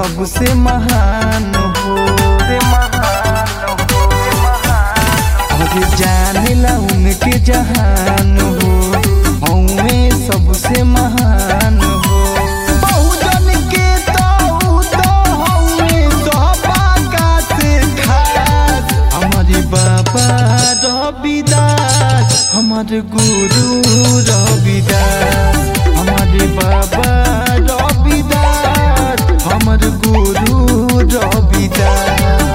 सबसे महान हो अरे जानेला उनके जहान हो हमें सबसे महान हो बहुजन के तो तो हमें सौभाग्य से खास हमारे बाबा रविदास हमारे गुरु रविदास हमारे बाबा रविदास हमारे गुरु रविदास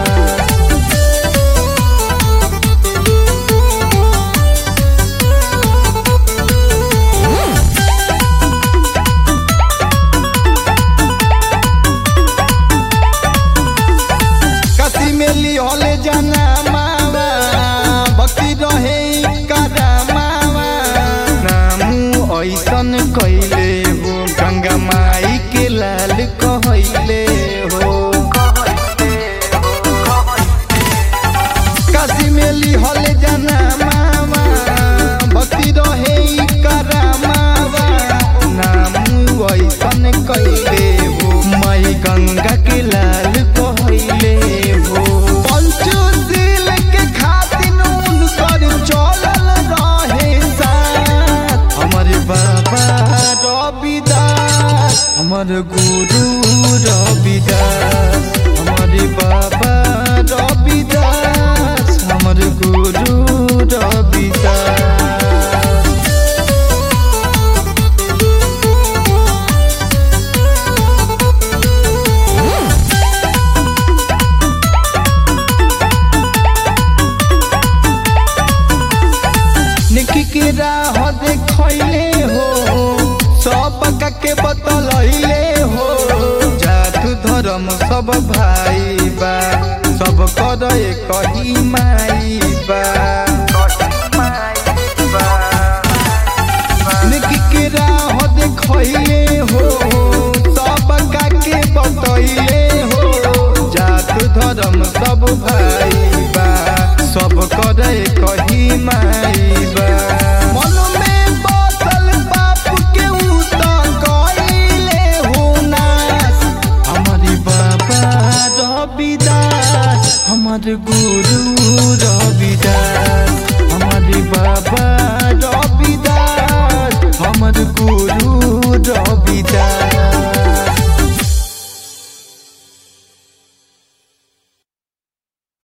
कसी में लिहले जाना मावा भक्ति रहे करा मावा नामू ऐसन कैले हो गंगा माई के लाल कहले हो काशी में लिहले जाना मावा भक्ति रहे करा मावा नामू ऐसन कैले हो माई गंगा के लाल कहले हो पंचशील के खातिर उनकर चलल रहे साथ हमारे बाबा रविदास हमर गुरु रविदास हमारे बाबा रविदास हमर गुरु रविदास निकी के राह देखले हो सब के बतलैले हो जात धर्म सब भाई बा सब कर कही माई बा निकी के राह देखले हो सब के बतैले हो जात धर्म सब भाई बा सब करे कही माई बा मन में बसल बाप के उ त कइले हो नाश हमारी बाबा रविदास हमार गुरु रविदास हमारे बाबा रविदास हमार गुरु रविदास